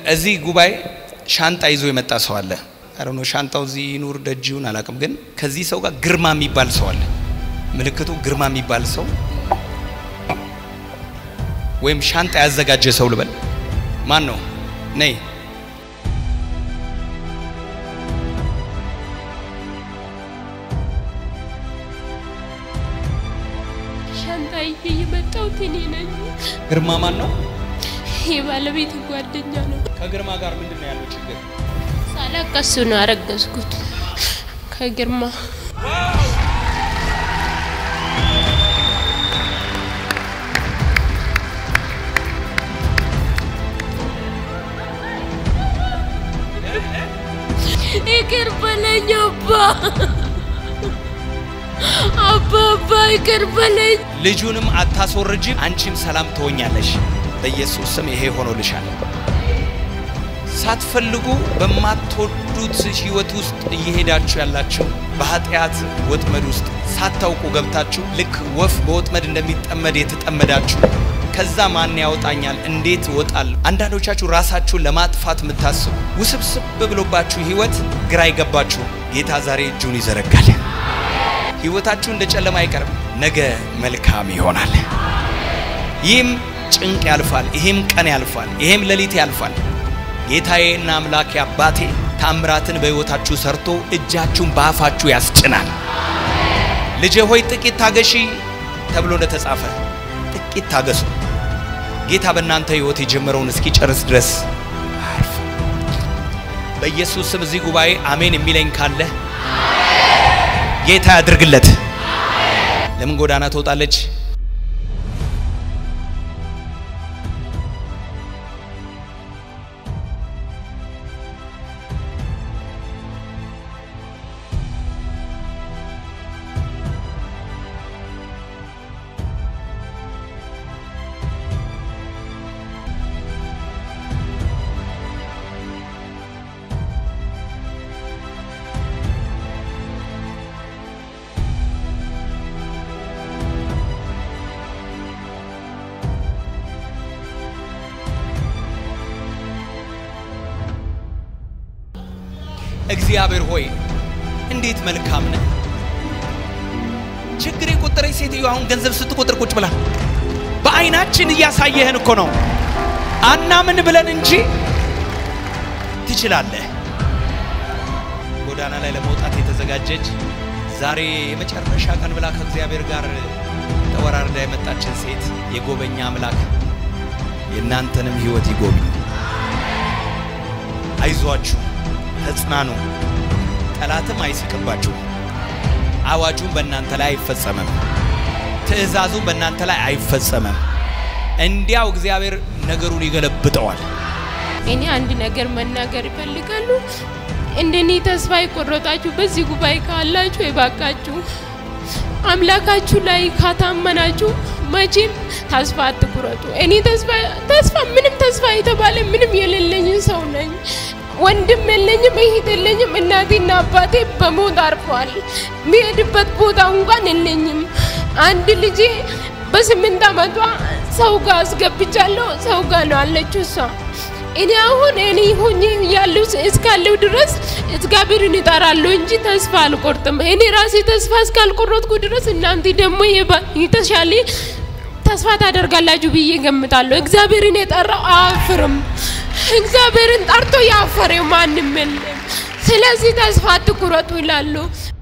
እዚህ ጉባኤ ሻንጣ ይዞ የመጣ ሰው አለ። አረኖ ሻንጣው እዚህ ይኑር ደጅውን አላውቅም፣ ግን ከዚህ ሰው ጋር ግርማ የሚባል ሰው አለ። ምልክቱ ግርማ የሚባል ሰው ወይም ሻንጣ ያዘጋጀ ሰው ልበል። ማን ነው? ነይ ሻንጣ ይዤ የመጣሁት እኔ ነኝ። ግርማ ማን ነው? የባለቤት ጓደኛ ነው። ከግርማ ጋር ምንድን ነው ያለው ችግር? ሳላቅ ከሱ ነው ያረገዝኩት ከግርማ ይቅር በለኝ አባ አባ አባ ይቅር በለኝ። ልጁንም አታስወርጂም፣ አንቺም ሰላም ትሆኛለሽ። በኢየሱስ ስም ይሄ ሆኖልሻል። ሳትፈልጉ በማትወዱት ህይወት ውስጥ እየሄዳችሁ ያላችሁ በኃጢአት ወጥመድ ውስጥ ሳታውቁ ገብታችሁ ልክ ወፍ በወጥመድ እንደሚጠመድ የተጠመዳችሁ ከዛ ማን ያወጣኛል? እንዴት እወጣለሁ? አንዳንዶቻችሁ ራሳችሁን ለማጥፋት የምታስቡ ውስብስብ ብሎባችሁ ህይወት ግራ ይገባችሁ፣ ጌታ ዛሬ እጁን ይዘረጋል። ህይወታችሁ እንደ ጨለማ አይቀርም፣ ነገ መልካም ይሆናል። ይህም ጭንቅ ያልፋል፣ ይሄም ቀን ያልፋል፣ ይሄም ሌሊት ያልፋል። ጌታዬና አምላኬ አባቴ ታምራትን በሕይወታችሁ ሰርቶ እጃችሁን በአፋችሁ ያስጭናል። ልጄ ሆይ ጥቂት ታገሺ ተብሎ እንደተጻፈ ጥቂት ታገሱ። ጌታ በእናንተ ሕይወት የጀመረውን እስኪጨርስ ድረስ አርፍ። በኢየሱስ ስም እዚህ ጉባኤ አሜን የሚለኝ ካለ ጌታ ያድርግለት። ለምን ጎዳና ትወጣለች? እግዚአብሔር ሆይ እንዴት መልካም ነህ። ችግር የቆጠረች ሴትዮ አሁን ገንዘብ ስትቆጥር ቁጭ ብላ በአይናችን እያሳየህን እኮ ነው። አናምን ብለን እንጂ ትችላለህ። ጎዳና ላይ ለመውጣት የተዘጋጀች ዛሬ የመጨረሻ ቀን ብላ ከእግዚአብሔር ጋር ተወራርዳ የመጣችን ሴት የጎበኛ አምላክ የእናንተንም ሕይወት ይጎብኝ። አይዟችሁ፣ ተጽናኑ። ጠላትም አይስቅባችሁ። አዋጁም በእናንተ ላይ አይፈጸምም። ትእዛዙም በእናንተ ላይ አይፈጸምም። እንዲያው እግዚአብሔር ነገሩን ይገለብጠዋል። እኔ አንድ ነገር መናገር ይፈልጋሉ። እንደኔ ተስፋ የቆረጣችሁ በዚህ ጉባኤ ካላችሁ የባካችሁ አምላካችሁ ላይ ካታመናችሁ መቼም ተስፋ አትቁረጡ። እኔ ተስፋ ተስፋ ምንም ተስፋ የተባለ ምንም የሌለኝ ሰው ነኝ። ወንድም የለኝም፣ እህት የለኝም። እናቴና አባቴ በሞት አርፈዋል። የሚሄድበት ቦታ እንኳን የለኝም። አንድ ልጄ በስምንት ዓመቷ ሰው ጋር አስገብቻለሁ። ሰው ጋር ነው አለችው እሷ። እኔ አሁን እኔ ሆኜ ያለው እስካለው ድረስ እግዚአብሔርን እጠራለሁ እንጂ ተስፋ አልቆርጥም። እኔ ራሴ ተስፋ እስካልቆረጥኩ ድረስ እናንተ ደግሞ የተሻለ ተስፋ ታደርጋላችሁ ብዬ ገምታለሁ። እግዚአብሔርን የጠራው አያፍርም። እግዚአብሔርን ጠርቶ ያፈረ ማንም የለም። ስለዚህ ተስፋ አትቁረጡ ይላሉ።